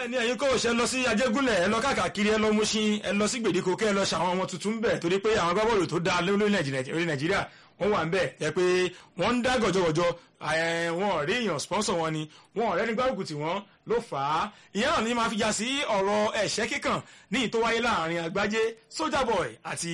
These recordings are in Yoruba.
ní ẹ̀yin kò ṣe lọ sí ajégúnlẹ̀ ẹ lọ káàkiri ẹ lọ Mùṣín ẹ lọ sí gbèdéko kẹ́ ẹ lọ ṣàwọn ọmọ tuntun bẹ̀ torí pé àwọn agbábọ́ọ̀lù tó dáa lórí Nàìjíríà wọ́n wà ń bẹ̀ ẹ pé wọ́n ń dá gọ̀jọ̀gọ̀jọ̀ wọn ò rí èèyàn sponsor wọn ni wọn ò rẹ́ni gbárùkù tí wọ́n ló fà á ìyẹn náà ni máa fi já sí ọ̀rọ̀ ẹ̀ṣẹ́ kíkàn ní ìtò wáyé láàrin Àgbájé Soldier Boy àti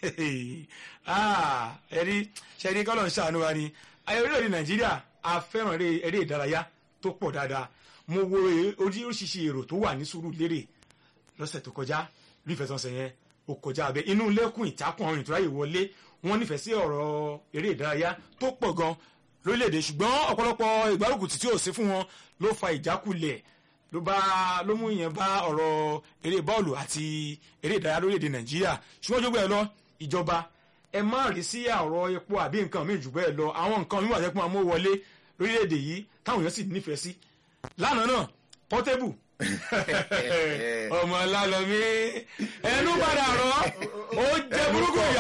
ẹ̀rí ṣẹ̀rí kọ́lọ̀ ń ṣàánú wa ni ayé orílẹ̀-èdè Nàìjíríà a fẹ́ràn eré ìdárayá tó pọ̀ dáadáa mo wo oríṣiríṣi èrò tó wà ní Sùúrùlérè lọ́sẹ̀ tó kọjá bí ìfẹsọ̀nsẹ̀ yẹn ó kọjá abẹ inú lẹ́kùn ìtakùn àwọn ìtúráyè wọlé wọ́n nífẹ̀ẹ́ sí ọ̀rọ̀ eré ìdárayá tó pọ̀ gan lórílẹ̀‐èdè ṣùgbọ́n ọ̀pọ̀lọpọ̀ ìgbárùkùtì tí ò sí fún wọn ló fa ìjákulẹ̀ ló bá ló mú ìyẹn bá ọ̀rọ̀ eré bọ́ọ̀lù àti eré ìdárayá lórílẹ̀‐èdè Nàìjíríà ṣùgbọ́n jogbo ẹ lọ ìjọba ẹ má rí sí ọ̀rọ̀ epo àbí nǹkan míì jù bẹ́ẹ̀ lọ àwọn nǹkan míì wà tẹ́kùn amó wọlé lórílẹ̀‐èdè yìí táwọn èèyàn sì nífẹ̀ẹ́ sí lánàá náà Portable ọmọ lálọmí ẹnu padà rọ ó jẹ burúkú ìyá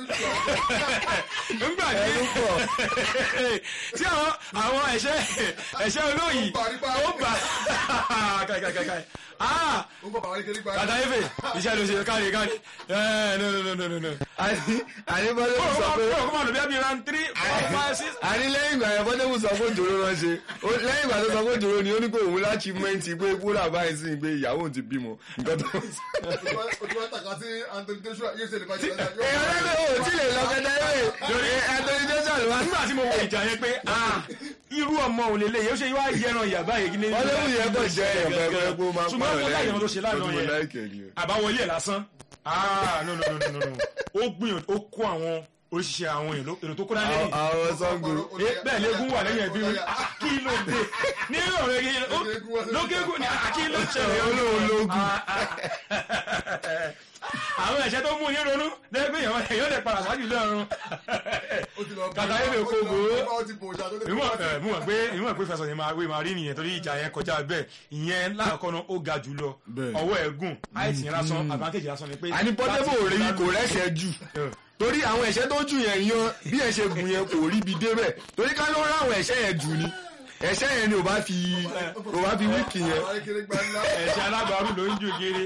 nígbà tí tí àwọn ẹ̀ṣẹ́ ẹ̀ṣẹ́ olóyìn ó bà kàkàkàkà kàtà efe iṣẹ́ ló ṣe kárí kárí no no no no no. àníbọ́dé mú sọ pé ó kọ́ bí abi round three four five six. àní lẹ́yìn ìgbà yẹn bọ́dé mú sọ pé òjòrò rán ṣe lẹ́yìn ìgbà tó sọ pé òjòrò ni ó ní pé òun láti mẹ́ǹtì pé kúrò báyìí sí pé ìyàwó òun ti bímọ nǹkan tó ń sọ. èèyàn lẹ́gbẹ̀ẹ́ ò tí lè lọ kẹta ẹ̀rẹ́ lórí Anthony Joshua ló wá. nígbà tí mo wo ìjà yẹn pé irú ọmọ ò lè lè yóò ṣe wá yẹran ìyàbá yìí ní. wọ́n lé mú yẹn kàn jẹ́ ẹ̀yàn pẹ́ẹ́pẹ́ pé ó máa ń ṣùgbọ́n mo láyé wọn tó ṣe lánàá mo yẹn láìkẹ̀ ni. àbáwọlé ẹ̀ lásán ah no no no no no ó gbìyànjú ó kó àwọn oríṣiríṣi àwọn èrò tó kó dání lẹ́yìn àwọn sango. bẹ́ẹ̀ lẹ́gùn wà lẹ́yìn ẹbí rí kí ló dé ní ọ̀rẹ́ yìí lókègùn ní kí ló ṣẹlẹ̀ olóòlógún. àwọn ẹ̀ṣẹ̀ tó mú ní ronú lẹ́gbẹ́ èèyàn èèyàn lè padà sáájú lọ́rùn kàtà yẹn lè kó gbó ìmọ̀ pé ìmọ̀ pé fẹsọ̀ yẹn máa wé máa rí nìyẹn torí ìjà yẹn kọjá bẹ́ẹ̀ ìyẹn láàkọ́ náà ó ga jù lọ Bẹ́ẹ̀. ọwọ́ ẹ̀gùn àìsàn yẹn lásán advantage lásán ni pé àní pọ́tẹ́bù ò rí kò rẹ́sẹ̀ jù torí àwọn ẹ̀ṣẹ́ tó jù yẹn yan bí ẹ̀ ṣe gùn yẹn kò rí bi débẹ̀ torí ká ló rán àwọn ẹ̀ṣẹ́ yẹn jù ni ẹ̀ṣẹ́ yẹn ni ò bá fi ò bá fi wíìkì yẹn. ẹ̀ṣẹ̀ alábàárù ló ń jù kiri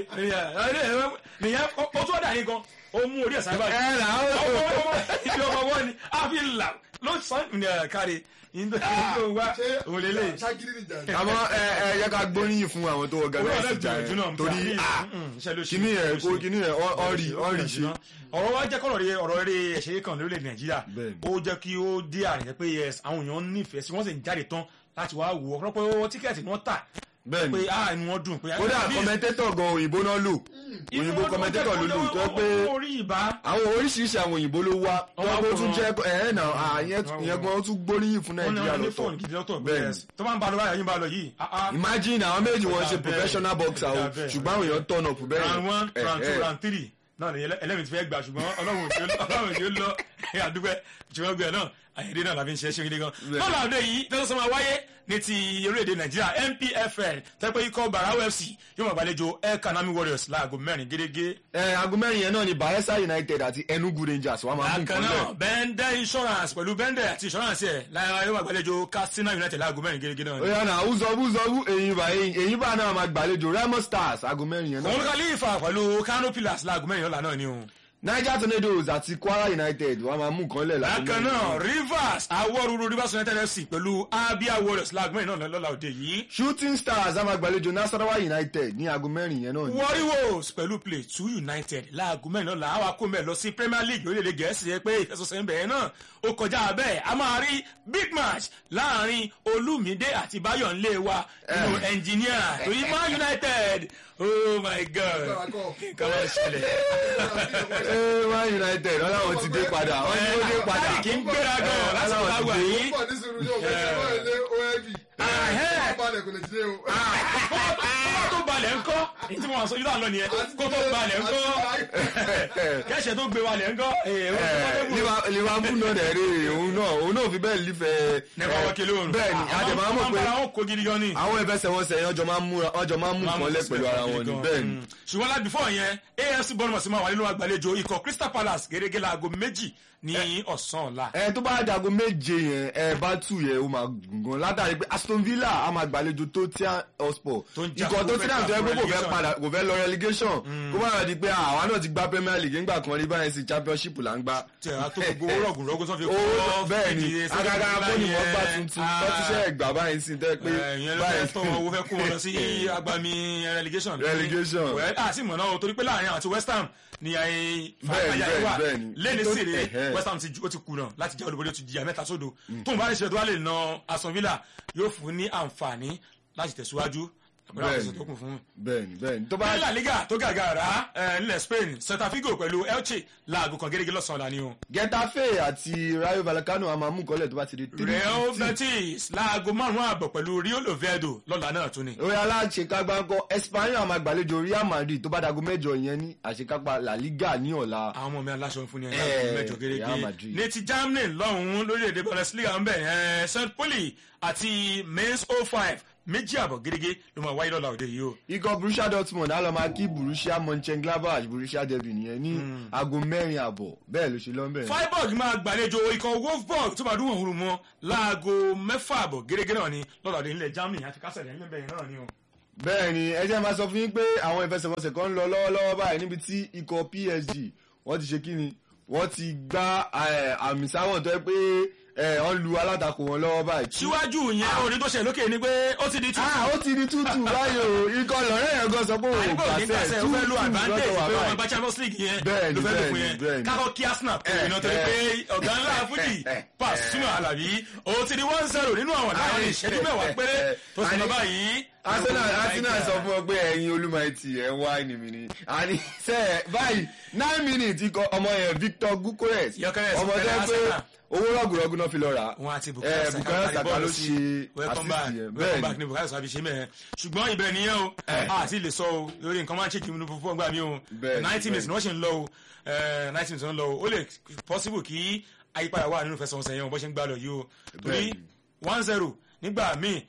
nìyẹn ó tó dà yín gan ó mú orí ẹ̀sán báyìí ẹ là ó ọmọ ọmọ ibi ọmọ wọn ni a fi là ló sàn ní kárí ìdó wa òun lélẹ̀ àmọ́ ẹ ẹ yẹ ká gbóríyìn fún àwọn tó orí organize ọ̀dọ́ ìjà gbìyànjú náà yẹn torí ah kíní yẹn kó kíní yẹn ọ rí ọ rí ṣe. ọ̀rọ̀ wa jẹ́ kọ́rọ̀ rí ọ̀rọ̀ eré ẹ̀ṣẹ̀ kan lórílẹ̀ Nàìjíríà Bẹ́ẹ̀ni. ó jẹ́ kí ó dé àrẹ̀ pé yes àwọn èèyàn nífẹ̀ẹ́ sí wọ́n sì ń jáde tán láti wá wò ó ọ̀pọ̀lọpọ̀ owó tíkẹ́ẹ̀tì ni wọ́n tà bẹ́ẹ̀ni pé ah inú wọn dùn pé kódà kọmẹtẹ́tọ̀ gan òyìnbó náà lò òyìnbó kọmẹtẹ́tọ̀ ló lò tó pé orí ìbá àwọn oríṣiríṣi àwọn òyìnbó ló wá Wọ́n wá tó tún kó jẹ́ ẹ̀ náà àyẹn ìyẹn gan tún gbóríyìn fún wọ́n ní Nàìjíríà wọ́n ní lọ́tọ̀ fóònù gidi lọ́tọ̀ Bẹ́ẹ̀ni. bẹ́ẹ̀ tó máa ń ba lọ báyìí bá lọ yìí ah, ah. imagine àwọn méjì wọn ṣe Bẹ́ẹ̀. professional boxer o Bẹ́ẹ̀, bẹ́ẹ̀. ṣùgbọ́n àwọn èèyàn turn up bẹ́ẹ̀ round one Eh, round two eh. round three náà ni ẹlẹ́mìí ti fẹ́ gbà ṣùgbọ́n ọlọ́run tí ó ọlọ́run tí ó lọ ẹ àdúgbẹ́ ṣùgbọ́n gbẹ náà àyèdè náà làbí ń ṣe é ṣe gidi gan. Bẹ́ẹ̀. lọ́la òde yìí tẹ́sán sọ máa wáyé ní ti orílẹ̀-èdè nàìjíríà NPFL tẹ́pẹ́ ikọ̀ Barau FC yóò máa gbàlejò El Kanami Warriors láago mẹ́rin gẹ́gẹ́. ẹ aago mẹ́rin yẹn náà ni Bayelsa United àti Enugu Rangers wà máa mú bákan nǹkan náà lẹ̀ bẹ́ndẹ̀ insurance pẹ̀lú bẹ́ndẹ̀ àti insurance ẹ̀ lára yóò máa gbàlejò Katsina United láago mẹ́rin gẹ́gẹ́ náà. ó yà náà uzọbú uzọbú èyí bá èyí bá náà máa gbàlejò Remo Stars aago mẹ́rin yẹn òun náà Khalifa pẹ̀lú Kano Pillars láago mẹ́rin ọ̀la náà ni o. Niger Tornadoes àti Kwara United wà máa mú nǹkan lẹ̀ láago bákan mẹ́rin náà yẹn. Rivers awọ́rúurú Rivers United FC pẹ̀lú Abia Warriors láago mẹ́rin náà lọ́la òde yìí. Shooting Stars á máa gbàlejò Nasarawa United ní aago mẹ́rin yẹn náà ni. Warriors pẹ̀lú Plateau United láago mẹ́rin lọ́la àwa kó mẹ́ lọ sí Premier League orílẹ̀-èdè Gẹ̀ẹ́sì yẹ pé ìfẹsọ̀sẹ̀ ń bẹ̀rẹ̀ náà ó kọjá bẹ́ẹ̀ a máa rí big match láàrin Olúmídé àti Báyọ̀ ńlé wa nínú engineer torí Man United oh my God nǹkan wọ́n ṣẹlẹ̀. Ee, Man United wọn làwọn ti dé padà wọn ni ó dé padà kì í gbéra gan láti Aláwọ̀ wá ti wà dé. yìí. Kọ́kọ́ tó balẹ̀ ńkọ́ èyí tí wọ́n sọ yúdà lọ nìyẹn kó tó balẹ̀ ńkọ́ kẹ́sẹ̀ tó gbé balẹ̀ ńkọ́ Eh, Liver- Liverpool náà dẹ̀ rí òun náà òun náà fi bẹ́ẹ̀ lífẹ̀ẹ́ nípa wọ́kẹ́lẹ́ òrùn bẹ́ẹ̀ ni àdèmọ́ àmọ̀ pé àwọn ọkọ̀ gidi gan ni àwọn ìfẹsẹ̀wọnsẹ̀ yẹn ọjọ́ máa ń múra ọjọ́ máa ń mú nǹkan lẹ̀ pẹ̀lú ara wọn ni bẹ́ẹ̀ ni. ṣùgbọ́n láti before yẹn afc bournemouth máa wà nínú àgbàlejò ikọ̀ crystal palace gẹ́gẹ́ láago méjì ní ọ̀sán ọ̀la. ẹ tó bá dago méje yẹn ẹ bá tù yẹn ó máa gùn gan látàrí pé Aston Villa a máa gbàlejò Tottenham Hotspur Tó ń jà ikọ̀ fún Tottenham tó yẹ pé kò fẹ́ relegation. padà kò fẹ́ lọ relegation kó má lọ di pé àwa náà ti gba Premier League nígbà kan rí báyìí sí Championship là ń gbá. tí a tó gbogbo owó rọ̀gùn rọ̀gùn tó fi owó bẹ́ẹ̀ ni fìdí sókè agaga nígbà fóònù wọn yẹn. gbà tuntun Ah. tó ti ṣe ẹgbà báyìí sí tẹ́ pé ìyẹn ló fẹ́ tọ́ owó fẹ́ kó wọn lọ sí agbami relegation. Relegation. wẹ́ẹ́ a sì mọ̀ náà o torí pé láàrin àti West Ham ni ayé Bẹ́ẹ̀ni, fàáyà wà bẹ́ẹ̀ni, bẹ́ẹ̀ni. lẹ́ni Tó- sèré ẹ̀hẹ́. West Ham ti ju- ó ti kùnà láti jẹ́ olùborí ó ti jìyà mẹ́ta sódò tóun bá lè ṣe tó wá lè na Aston Villa yóò fún ní àǹfààní láti tẹ̀síwájú pẹ̀lú àwọn Bẹ́ẹ̀ni. ìṣẹ̀ tó kù fún un bẹ́ẹ̀ni bẹ́ẹ̀ni tó bá ní La Liga tó gàgàrà ẹ, nílẹ̀ Spain Celta Vigo pẹ̀lú Elche láago kan gẹ́gẹ́ lọ́sàn-án la ni o. Getafe àti Rayo Vallecano a máa mú kọ́lẹ̀ tó bá ti di three Real fifty. Betis láago márùn-ún àbọ̀ pẹ̀lú Rio Oviedo lọ́la náà tún ni. orí aláṣekágbá ńkọ́ Espanyol máa gbàlejò Real Madrid tó bá dago mẹ́jọ yẹn ní àṣekágbá La Liga ní ọ̀la. àwọn ọmọ mi aláṣọ fún ni Eh, ẹ̀ mẹ́jọ Real gẹ́gẹ́ Madrid. ní ti Germany lọ́hùn-ún lórílẹ̀‐èdè Bundesliga ń bẹ̀ ẹ̀ St. Pauli àti Mainz 05 méjì àbọ̀ gẹ́gẹ́ ló máa wáyé lọ́la òde yìí o. ikọ̀ Borussia Dortmund á lọ máa kí Borussia Mönchengladbach Borussia derby nìyẹn ní aago mẹ́rin àbọ̀ bẹ́ẹ̀ ló ṣe lọ́nbẹ̀. Freiburg máa gbàlejò ikọ̀ Wolfsburg tó bá dún òhun mọ́ láago mẹ́fà àbọ̀ gẹ́gẹ́ náà ni lọ́la òde nílẹ̀ Germany àti kásẹ̀ lẹ́yìn bẹ́ẹ̀ náà ni o. bẹ́ẹ̀ ni ẹ jẹ́ máa sọ fún yín pé àwọn ìfẹsẹ̀wọnsẹ̀ kan ń lọ lọ́wọ́lọ́wọ́ báyìí níbi tí ikọ̀ PSG wọ́n ti ṣe kí ni wọ́n ti gbá eh, àmì sáwọn tó yẹ pé eh, wọ́n lu alátakò wọn lọ́wọ́ báyìí. síwájú yẹn òní tó ṣe lókè ni pé ó ti di tútù. ah ó ti di tútù báyìí o ikọ̀ lọ́rẹ́ yẹn gan sọ pé òun àyíkò ní gbàṣẹ gbàṣẹ ó tútù fẹ́ lo advantage lọ́tọ̀ wà pé wọ́n báyìí. gba Champions League yẹn Bẹ́ẹ̀ni, ló fẹ́ lò fún bẹ́ẹ̀ni, yẹn bẹ́ẹ̀ni. kákọ́ kí Arsenal kò iná torí pé ọ̀gá ńlá fújì Pasuma Alabi ó ti di one zero nínú àwọn láàrin ìṣẹ́jú mẹ́wàá péré tó sì lọ Àní- báyìí. Arsenal Arsenal sọ fún ọ pé ẹ̀yin olúmọ̀ẹ́tì ẹ̀ ń wá ẹni mi ni àní sẹ́ ẹ̀ báyìí nine minutes ikọ̀ ọmọ yẹn Victor Gukores Gyökeres ọmọ tó yẹ fẹ́rẹ̀ pé Arsenal. owó rọ̀gùrọ̀gù náà fi lọ rà á. wọn àti Eh, Bukayo Saka Bukayo kárí Saka bọ́ọ̀lù ló sí ṣe welcome back assist yẹn. welcome Bẹ́ẹ̀ni. back ni Bukayo Saka fi ṣe mẹ́ẹ̀ ṣùgbọ́n ibẹ̀ nìyẹn o àti lè sọ o lórí nǹkan máa ń ṣe kí n fún ọgbà mi o Bẹ́ẹ̀ni, ninety minutes bẹ́ẹ̀ni. ni wọ́n ṣe ń lọ o ninety minutes ni wọ́n ń lọ o ó lè possible kí àyípadà wà nínú ìfẹsẹ̀wọnsẹ̀ yẹn o bó ṣe ń gbà lọ yìí o torí Bẹ́ẹ̀ni. one zero nígbà míì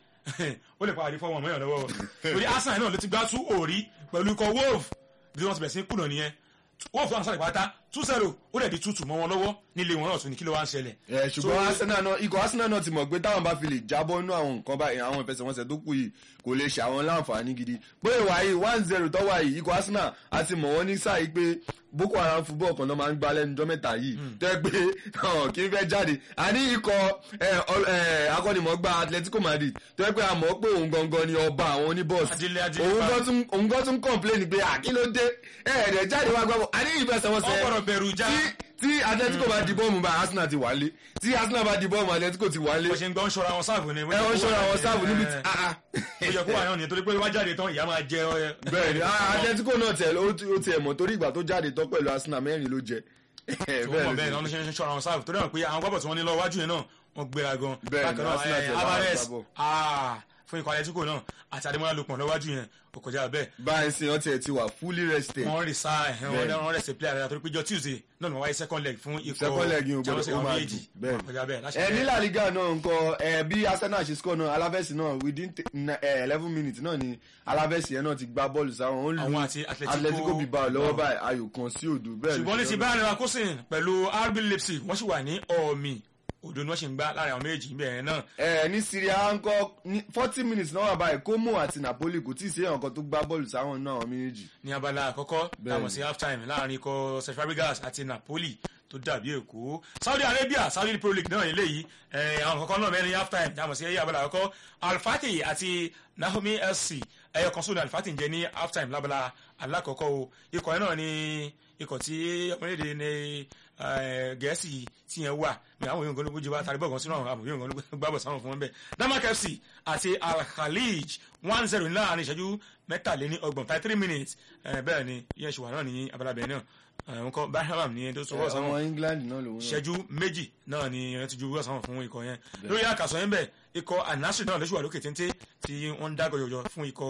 ó lè padà di fọwọ́n mọ́yàn lọ́wọ́ torí Arsenal náà ló ti gbá tú òrí pẹ̀lú ikọ̀ Wolf bí wọ́n ti bẹ̀rẹ̀ sí kùnà nìyẹn Wolf náà sáré pátá two zero ó dẹ̀ di tútù mọ́ wọn lọ́wọ́ nílé wọn náà tún ní kí ló wá ń ṣẹlẹ̀. ẹ ṣùgbọ́n So- Arsenal náà ikọ̀ Arsenal náà ti mọ̀ pé táwọn bá fi lè jábọ́ nínú àwọn nǹkan báyìí àwọn ìfẹsẹ̀wọnsẹ̀ tó kù yìí kò lè ṣe àwọn láǹfààní gidi bóyá ìwà yìí one zero tọ́wọ́ yìí ikọ̀ Arsenal a ti mọ̀ wọ́n ní sáà yìí pé Boko Haram football kan náà máa ń gbá lẹ́nu ọjọ́ mẹ́ta yìí tẹ́ pé hàn, kí n fẹ́ jáde àní ikọ̀ ẹ, ọ- ẹ, akọ́nimọ̀ọ́gbá Atletico Madrid tẹ́ pé a mọ̀ pé òun gangan ni ọba àwọn oníbọ̀ọ̀sì Adílé, Adílé òun pa. gan tún òun gan tún complain pé àkílódé ẹ̀ẹ́dẹ̀ jáde wá gbọ́ àní ìfẹsẹ̀wọnsẹ̀ wọ́n gbọ́dọ̀ bẹ̀rù já tí tí Atletico bá di bọ́ọ̀mù bá Arsenal ti wálé tí Arsenal bá di bọ́ọ̀mù Atletico ti wálé bó ṣe ń gbọ́ ń ṣọ́ra wọn sáàbù ni. ẹ wọ́n ṣọ́ra wọn sáàbù níbi tí ah, ah. ó yẹ kó wà náà ni torí pé wá jáde tán ìyá máa jẹ ọ. bẹ́ẹ̀ ni ah, Atletico náà tẹ̀ ó ti- ó tiẹ̀ mọ̀ torí ìgbà tó jáde tán pẹ̀lú Arsenal mẹ́rin ló jẹ tó mọ̀ bẹ́ẹ̀ náà ló ṣe ń ṣọ́ra wọn sáàbù torí wọn pé àwọn gbọ́bọ̀ tí wọ́n ní lọ wájú yẹn náà wọ́n gbéra gan. Bẹ́ẹ̀ ni, Bákan náà, Arsenal eh, tẹ̀ láwọn Alvarez àgbàbọ̀. ah, fún ikọ̀ Atletico náà àti Ademola Lookman lọ́wájú yẹn kò kọjá bẹ́ẹ̀ báyìí sí wọn tiẹ̀ ti wà fully rested wọ́n rí sáà ẹ̀hìn Bẹ́ẹ̀ ni. wọn rẹ̀ ṣe player rẹ̀ torí pé jọ Tuesday náà ni wọ́n wáyé second leg fún ikọ̀ second leg yìí ò Champions gbọdọ̀ ó League máa àwọn méjì dùn bẹ́ẹ̀ kò kọjá bẹ́ẹ̀ láṣẹ ẹ ní bẹ́ẹ̀. La Liga náà nǹkan ẹ bí Arsenal ṣe score náà Alaves náà within eleven minutes náà ni Alaves yẹn náà ti gbá bọ́ọ̀lù sáwọn ó Àwọn lu àti Atletico- Atletico Bilbao lọ́wọ́ báyìí ayò kan sí òdo bẹ́ẹ̀ ló ṣùgbọ́n ní ṣe ti lọ́nà. Bayern Leverkusen pẹ̀lú RB Leipzig wọ́n sì wà ní ọ̀ọ̀mì òdo ni wọ́n sì ń gbá láàrin àwọn méjì níbẹ̀ yẹn náà ẹ ní Syria ńkọ́ ní forty minutes náà wà báyìí Como àti Napoli kò tí ì sí èèyàn kan tó gbá bọ́ọ̀lù sáwọn náà àwọn méjèèjì. ní abala àkọ́kọ́ Bẹ́ẹ̀ni. táwọn sí half time láàrin ikọ̀ Celta Fabregas àti Napoli tó dàbí èkó Saudi Arabia Saudi Pro League náà eléyìí ẹ̀, àwọn kọ̀ọ̀kan náà mẹ́rin half time táwọn sí ẹ̀yà abala àkọ́kọ́ Al-Fatih àti Naomi SC ẹ̀yọ kan sódà Al-Fatih ń jẹ ní half time lábala alákọ̀ọ́kọ́ o ikọ̀ yẹn náà ni ikọ̀ tí ọmọlédè ní eh, Gẹ̀ẹ́sì tí yẹn wà ní àwọn yóò gbọ́dọ̀ bójú wa tàbí bọ̀gàn sínú àwọn àbòyún gbọ́dọ̀ gbàbọ̀ sáwọn fún wọn bẹ́ẹ̀ Damak FC àti Al-Khalij one zero láàrin ìṣẹ́jú mẹ́tàléní ọgbọ̀n thirty three minutes eh, bẹ́ẹ̀ ni yẹn ṣùgbọ́n náà ní abala bẹ́ẹ̀ náà àwọn kan Birmingham ní ẹni tó sọwọ́ sáwọn ọmọ England náà lòun náà. ìṣẹ́jú méjì náà ni ẹ ti ju wíwọ́ sáwọn fún ikọ̀ yẹn lórí àkàsọ̀ yẹn bẹ̀ ikọ̀ anasiri náà lóṣù wà lókè téńté tí wọ́n ń dágọ̀ yọ̀yọ̀ fún ikọ̀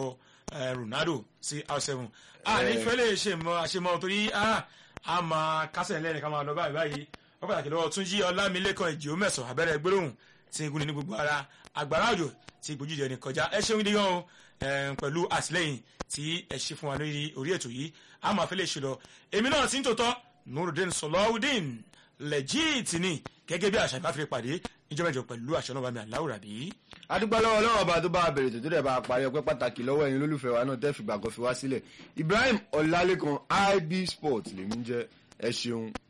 eh, Ronaldo sí R7 a ní fẹ́ lè ṣe mọ àṣemọ torí a a máa kásẹ̀ lẹ́rìn ká máa lọ báyìí báyìí wọ́n pàtàkì lọ́wọ́ Túnjí Ọlámilékan ìjì mẹ́sàn abẹ́rẹ́ gbólóhùn tí igun ní gbogbo ara àgbàrá òjò tí ìgbójújẹ ní kọjá ẹ ṣeun dígan o eh, pẹ̀lú àtìlẹ́yìn tí ẹ ṣe fún wa lórí orí ètò yìí a máa fẹ́ lè ṣe lọ èmi náà ti ń tòótọ́ Nurudeen Sọlọ́wọ́dín lẹ́jíìtì ni gẹ́gẹ́ bí àṣà ìbáfẹ́ pàdé níjọba ìjọ pẹ̀lú àṣẹ náà bá mi àláwùrà bí. adúgbò lọ́wọ́ lọ́wọ́ ọba tó bá a bẹ̀rẹ̀ tó dẹ̀ bá a parí ọpẹ́ pàtàkì lọ́wọ́ ẹ̀yin lólùfẹ́ wa náà tẹ́ fìgbà kan fi wá sílẹ̀ Ibrahim Ọlálékan IB Sport lèmi ń jẹ́ ẹ ṣeun